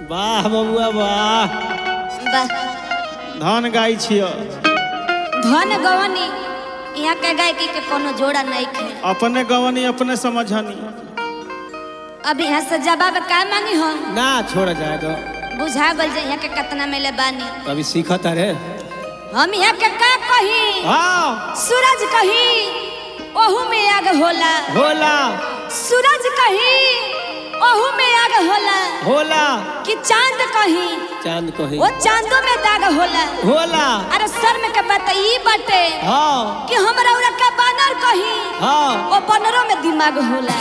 वाह बबुआ वाह बा- धान गाय छियो धन गवनी यहाँ के गायकी के कोनो जोड़ा नहीं खे अपने गवनी अपने समझनी अब यहाँ से जवाब का मांगी हम ना छोड़ जाए तो बुझा गल जे यहाँ के कितना मिले बानी अभी सीखत अरे हम यहाँ के का कही हाँ सूरज कही ओहू में आग होला होला सूरज कही ओहू में आग होला होला कि चांद कही चांद कही वो चांदो में दाग होला होला अरे सर में के बात ई बाटे हाँ कि हमरा उरा का बानर कही हाँ वो बनरों में दिमाग होला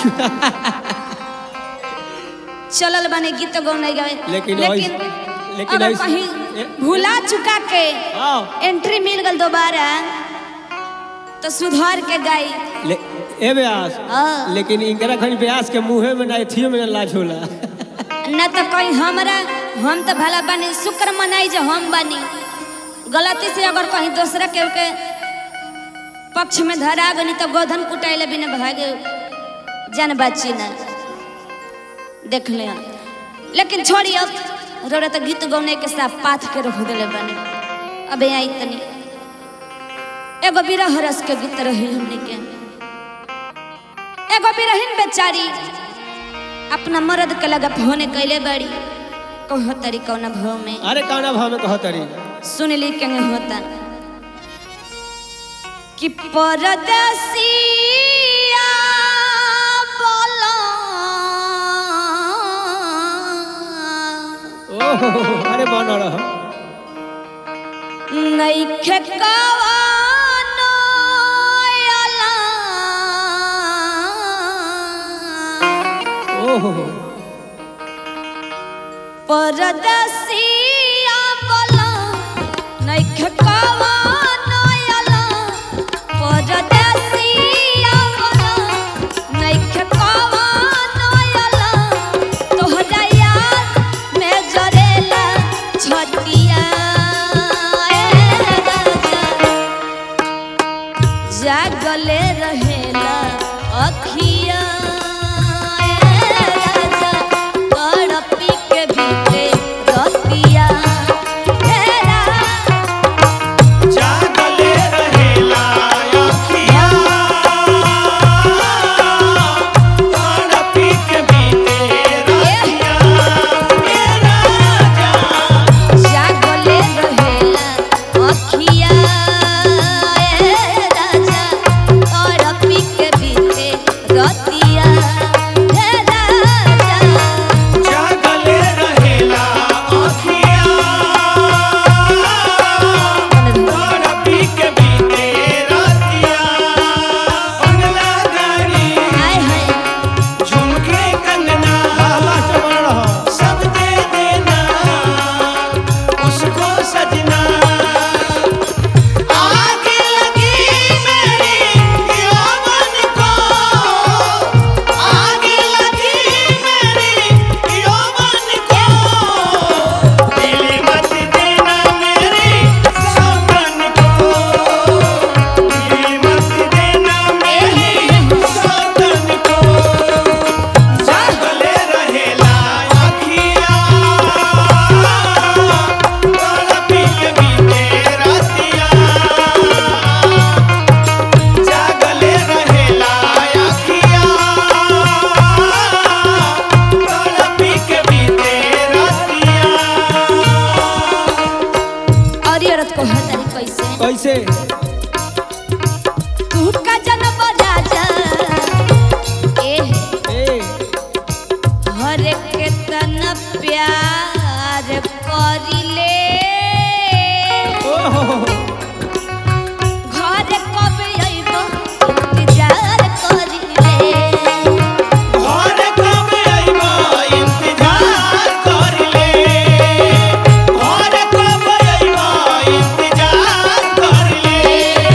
चलल बने गीत गौने गए लेकिन लेकिन ऐस- लेकिन अगर ऐस- कहीं ए- भुला चुका के हाँ एंट्री मिल गल दोबारा तो सुधार के गाई ले ए ब्यास हाँ। लेकिन इनकरा खनी ब्यास के मुंहे में ना एथियो में ना लाज होला न तो कहीं हमरा हम तो भला बनी शुक्र मनाई जो हम बनी गलती से अगर कहीं दूसरा के के पक्ष में धरा गनी तो गोधन कुटाइले बिना भागे जान बाची ना देख ले लेकिन छोड़ी अब रोरा तो गीत गौने के साथ पाथ के रख दिले बने अब यहाँ इतनी एगो बिरह रस के गीत रही हमने के एगो बिरहिन बेचारी अपना मर्द के लगा होने कैले बड़ी कहो तरी कौना भाव में अरे काना भाव में कहत अरे सुन ली के होता कि परदेसिया बोला ओहो अरे बन रह नइखे कवानो अला ओहो परदेसिया बोला नइखे कवानो अला परदेसिया बोला नइखे कवानो अला तोहरा याद में जरेला छतिया ए राजा जागले रहेला अखिया ए राजा तड़पी के बीते रतिया ए राजा जागले रहेला अखिया तड़पी के बीते रतिया ए राजा जागले रहेला अखिया ए राजा तड़पी के बीते रतिया ए राजा जागले रहेला अखिया तड़पी के बीते रतिया बंगला गाड़ी हाय हाय झुमके कंगना लास्ट बन रह सब दे देना उसको सजना आग लगी मेरी यौवन को आग लगी मेरी यौवन को दिल मत देना मेरी सौगन को दिल मत देना मेरी सौगन को जागले रहेला अखिया तड़पी के बीते रतिया जागले रहेला अखिया तड़पी के बीते रतिया और ये औरत को हतारी कैसे कैसे तू का जन्म राजा ए ए हर के तन प्यार करिले ओहो घर कब अइबो इंतजार करिले घर कब अइबा इंतजार करिले घर कब अइबा इंतजार करिले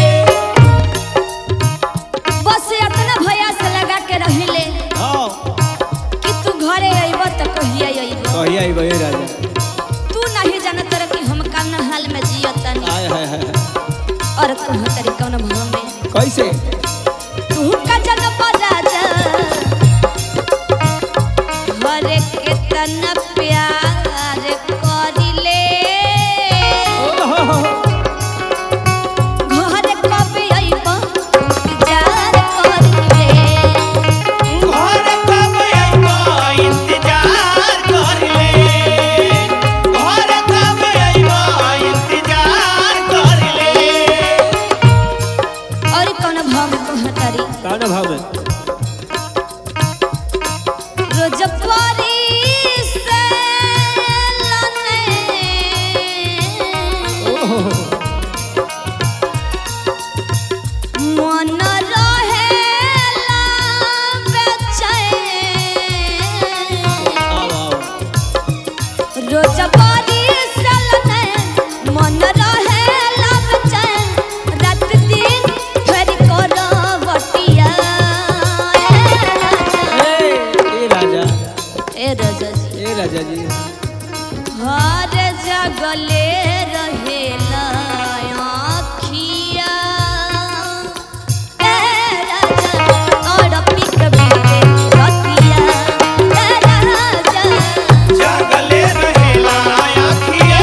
बस इतना भैया से लगा के रहिले हाँ कि तू घरे अइबो त कहिया अइबो कहिया आई बहे राजा तू नहीं जानत रह कि हम कौन हाल में जियतनी आय हाय हाय और तू हतारी कौन भाव में कैसे तू का जन्म राजा घर के तन प्यार राजा जी हर जगले रहेला आँखिया ए राजा और पिक बीते रतिया ए राजा जागले रहेला आखिया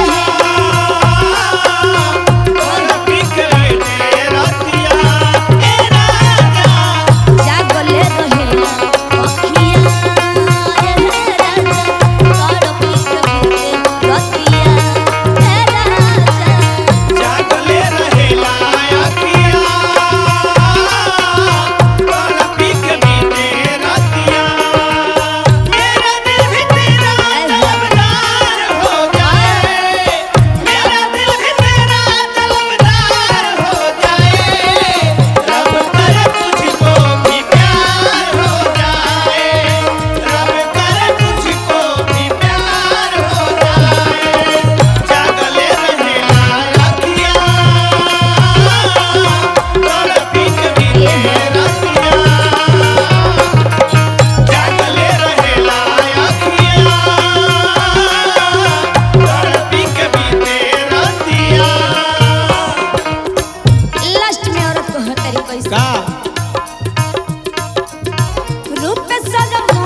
और बिखरे रतिया ए राजा जागले रहेला आँखिया ए राजा और पिक बीते रतिया ए राजा जागले रहेला आखिया और बिखरे रतिया मेरा दिल भी तेरा तलबदार हो जाए मेरा दिल भी तेरा तलबदार हो जाए रब करे तुझको भी प्यार हो जाए रब करे तुझको भी प्यार हो जाए जागले रहेला अखियाँ और पीक भी रतिया जागले रहेला अखियाँ और पीक भी रतिया लास्ट में औरत को हतरी कैसे का रूप सजमो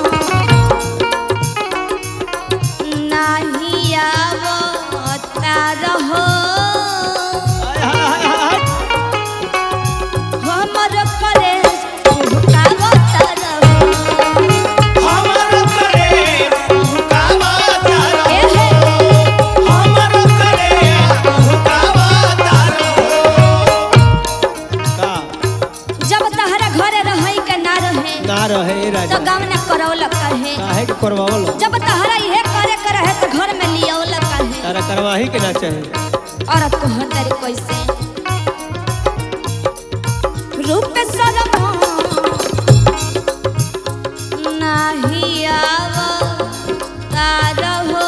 नाही आवता रहो हाय, हाय, हाय, हाय। हमर करे भुकावता रहो हमर करे भुकावा तारो ए हे हमर करे भुकावा तारो का जब तहरा घरे रही के ना रहे ना रहे ए तो राजा गाँव न करौल कहे काहे के करवावल जब तहरा इहे करे के रहे तो घर में लियावल कहे तारा करवाही के ना चाहे औरत को हतरी कैसे रूप सजमो नाही आवता रहो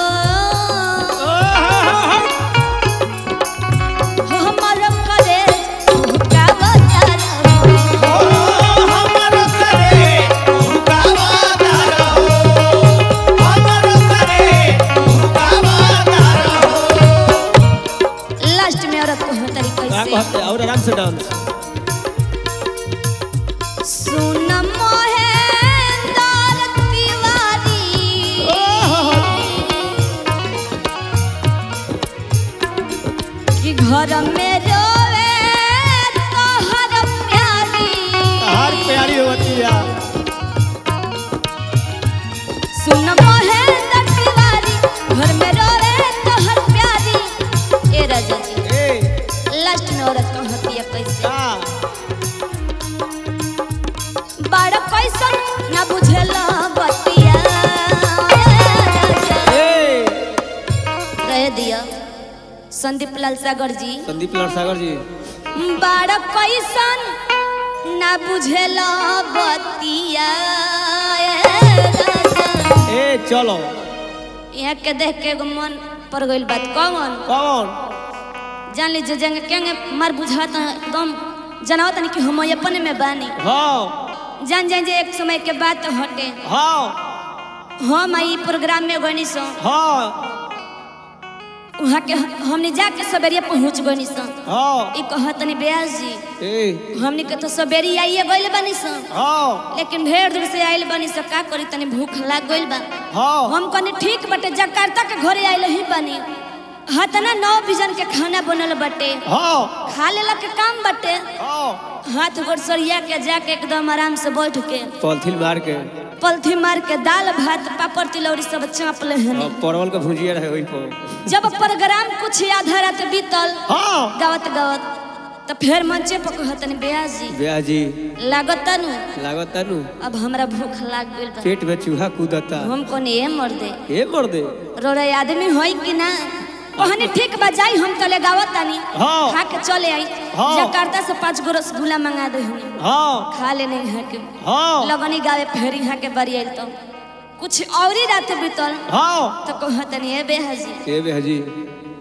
हमर करे भुकावता रहो हमर करे भुकावा तारो हमर करे भुकावा तारो लास्ट में औरत को हतरी का कैसे कहते और आराम से डांस सुन मोहेंद्र तिवारी कि घर में रोवे तोहर प्यारी हार प्यारी होती है सुन मोहेंद्र तिवारी घर में रोवे तोहर प्यारी ए राजा जी ए लास्ट में औरत को हतिया कैसे का बड़ कैसन ना बुझेला बतिया ए राजा ए कह दिया संदीप लाल सागर जी संदीप लाल सागर जी बड़ कैसन ना बुझेला बतिया ए राजा। ए चलो यहाँ के देख के एगो मन पर गइल बात कौन कौन जान लीजिए जंग केंगे मार बुझात एकदम जनावत नहीं कि हम अपने में बानी हाँ जान जान जे एक समय के बात हटे हाँ हम आई प्रोग्राम में गनी सो हाँ वहाँ के हमने जाके सवेरिया पहुँच गनी सो हाँ ई कहतनी ब्यास जी ए हमने के तो सवेरी आइए गइल बानी सो हाँ लेकिन ढेर दूर से आइल बानी सो का करी तनी भूख लाग गइल बा हाँ हम कनी ठीक बटे जकार्ता के घरे आइल ही बानी हतना नौ बिजन के खाना बनल बटे हाँ खा लेला के काम बटे हाँ हाथ गोड़ सरिया के जाके एकदम आराम से बैठ के पॉलिथीन मार के पलथी मार के दाल भात पापड़ तिलौरी सब चाप ले हन और परवल का भुजिया रहे वही पर जब प्रोग्राम कुछ आधा रात बीतल हाँ गावत गावत तो फिर मंचे पर कहतनी ब्यास जी ब्याह जी लागत नु लागत नु अब हमरा भूख लाग गइल बा पेट में चूहा कूदता हम कोने ए मर दे ए मर दे रोरे आदमी होई कि ना कहनी ठीक बा जाई हम तले गावत तानी हाँ। खा के चले आई हाँ। जकार्ता से पांच गो रसगुल्ला मंगा दे हनी हाँ खा लेने यहाँ के हाँ लगनी गावे फेर यहाँ के बरी आइल तो कुछ और ही रात बीतल हाँ तो कहतनी ए बेहजी ए ब्याह जी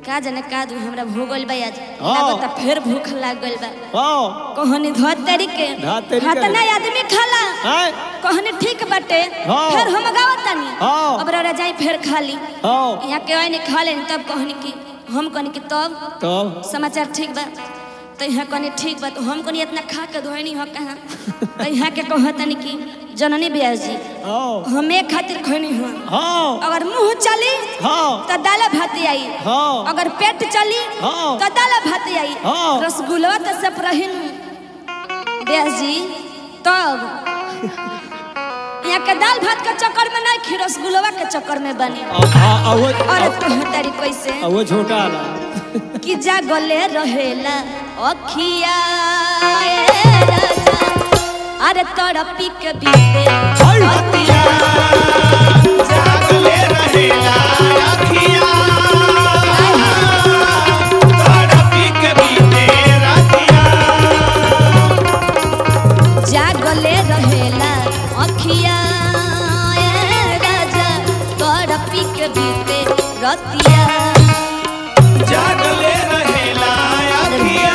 का जाने का दू हमरा भूगल बा आज हाँ। लागता फिर भूख लाग गइल बा हाँ कहनी धोतरी के धोतरी के। हतना आदमी खाला हैं? कहनी ठीक बाटे हाँ। फिर हम गावत तानी हाँ। अब रौरा जाई फिर खाली हाँ यहाँ के आइने खा लेनी तब कहनी कि हम कहनी कि तब तब समाचार ठीक बा तो यहाँ कहनी ठीक बा तो हम कहनी इतना खा के धोनी हो कहाँ तो यहाँ के कहतनी कि जननी ब्यास जी हाँ हम एक खातिर खैनी हो हाँ अगर मुंह चली हाँ तो दाल भात आई हाँ अगर पेट चली हाँ। तो दाल भात आई हाँ। रसगुल्ला तो सब रहिन ब्यास जी तब यहाँ के दाल भात के चक्कर में नहीं खी रसगुल्ला के चक्कर में बनी हाँ वो और तू तारी कैसे वो छोटा वाला कि जागले रहेला अखिया ए राजा अरे तड़पी के बीते अखिया जागले रहेला अखिया तड़पी के बीते रतिया जागले रहेला अखिया ए राजा तड़पी के बीते रतिया जागले रहेला अखिया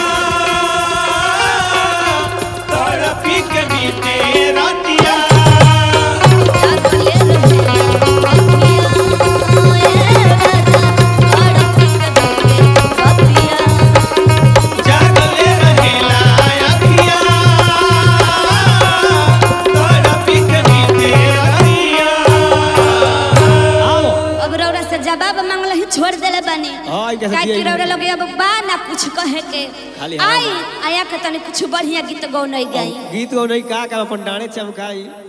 तड़पी के बीते रतिया जागले रहेला अखिया ए राजा तड़पी के बीते रतिया जागले रहेला अखिया तड़पी के बीते रतिया आओ अब रौरा से जवाब मांगल ही छोड़ देले बानी हाँ, ई कैसे काहे कि दिया ई? रौरा लगे अब बा ना कुछ कहे के खाली हवा आई आया के तनी कुछ बढ़िया गीत गौ नहीं गाई गीत गौ नहीं का का अपन डाणे चमकाई